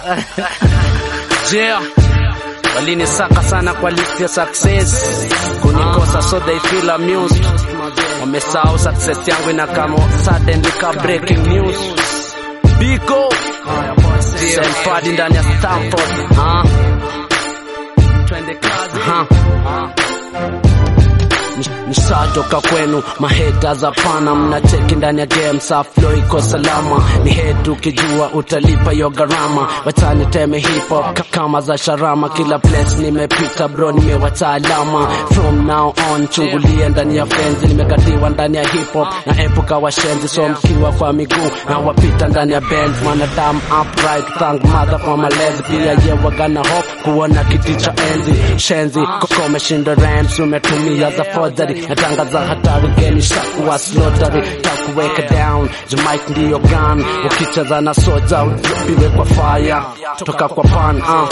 Yeah. Walinisaka sana kwa list ya success, kunikosa so they feel amused. Wamesahau success yangu ina kama suddenly ka breaking news. Biko St. Paddy ndani ya Stamford. Ah. Aha. Nishatoka kwenu maheta za pana, mnacheki ndani ya game, sa flow iko salama. Ni head ukijua utalipa yo gharama, watani teme hip hop ka- kama za sharama. Kila place nimepita bro, nimewacha alama. From now on chungulia ndani ya fenzi, nimekatiwa ndani ya hip hop na epuka washenzi, so mkiwa kwa miguu na wapita ndani ya Benz, mwanadamu upright, thank mother kwa malezi, pia ye wagana hope kuona kiti cha enzi shenzi koko umeshinda rams umetumia za forgery natangaza hatari geni shakuwa slotary takuweka down Jamaica ndiyo gun ukicheza na soja upiwe kwa fire toka kwa pan uh.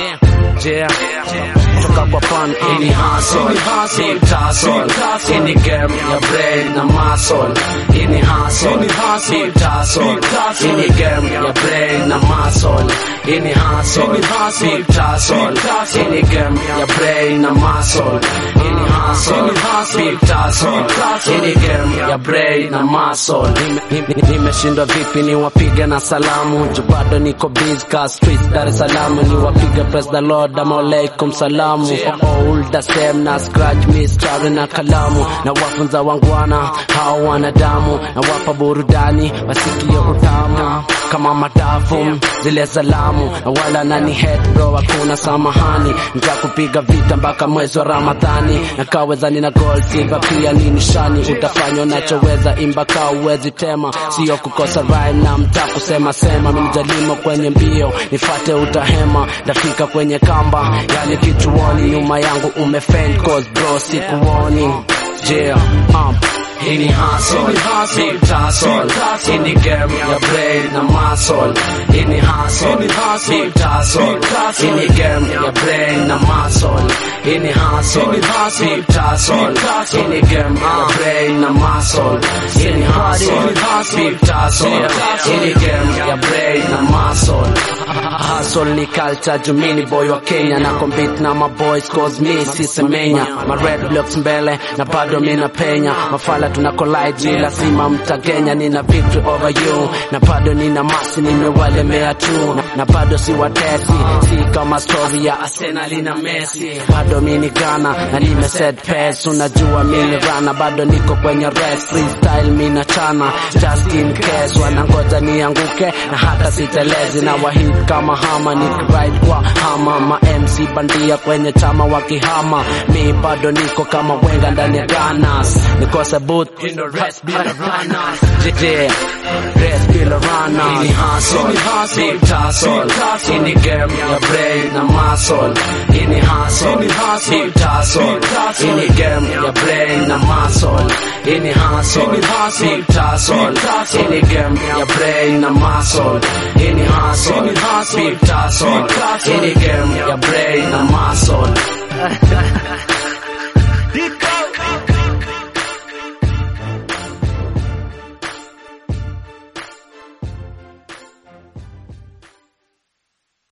yeah toka kwa pan uh. ini hustle big tussle ini game ya brain na muscle ini hustle big tussle ini game ya brain na muscle ini hustle big tussle ini game ya brain na muscle ini hustle big tussle ini game ya brain na muscle Nime- nime- nimeshindwa vipi niwapige na salamu ju bado niko busy ka streets Dar es Salaam niwapige praise the Lord ama alaikum salamu all the same na scratch mistari na kalamu na wafunza wangwana hao wanadamu na wapa burudani wasikie utamu kama madafu zile salamu na wala nani head bro hakuna samahani nitakupiga vita mpaka mwezi wa Ramadhani na kawezani na gold silver pia ni nishani utafanya unachoweza imba kaa uwezi tema sio kukosa rhyme na mta kusema sema mjalimo kwenye mbio nifate utahema ndafika kwenye kamba yani kichuoni nyuma yangu umefend cause bro sikuoni yeah um. Ini hustle, big tussle, ini game ya brain na muscle. Ini hustle, big tussle, ini game ya brain na muscle. Ini hustle, big tussle, ini game ya brain na muscle. Ini hustle, big tussle, ini game ya brain na muscle. Hustle ni culture, jumini boy wa Kenya na compete na my boys cause me sisemenya. Ma red blocks mbele na bado mina penya. Mafala tuna collide ni lazima mtagenya. Nina victory over you na bado nina masi nimewalemea tu na, na bado si watesi, si kama story ya Arsenal na Messi. Bado mini Ghana na nime set pace, unajua mini rana, bado niko kwenye race freestyle mina chana just in case wanangoja nianguke na hata sitelezi na wahit kama hama nikiride kwa hama ma MC bandia kwenye chama wakihama mi bado niko kama wenga ndani ya Ganas nikose boot in the rest bila runners yeah rest bila runners ini hustle big tussle ini game ya brain na muscle ini hustle big tussle ini game ya brain na muscle ini hustle big tussle ini game ya brain na muscle ini hustle big tussle ini game ya brain na muscle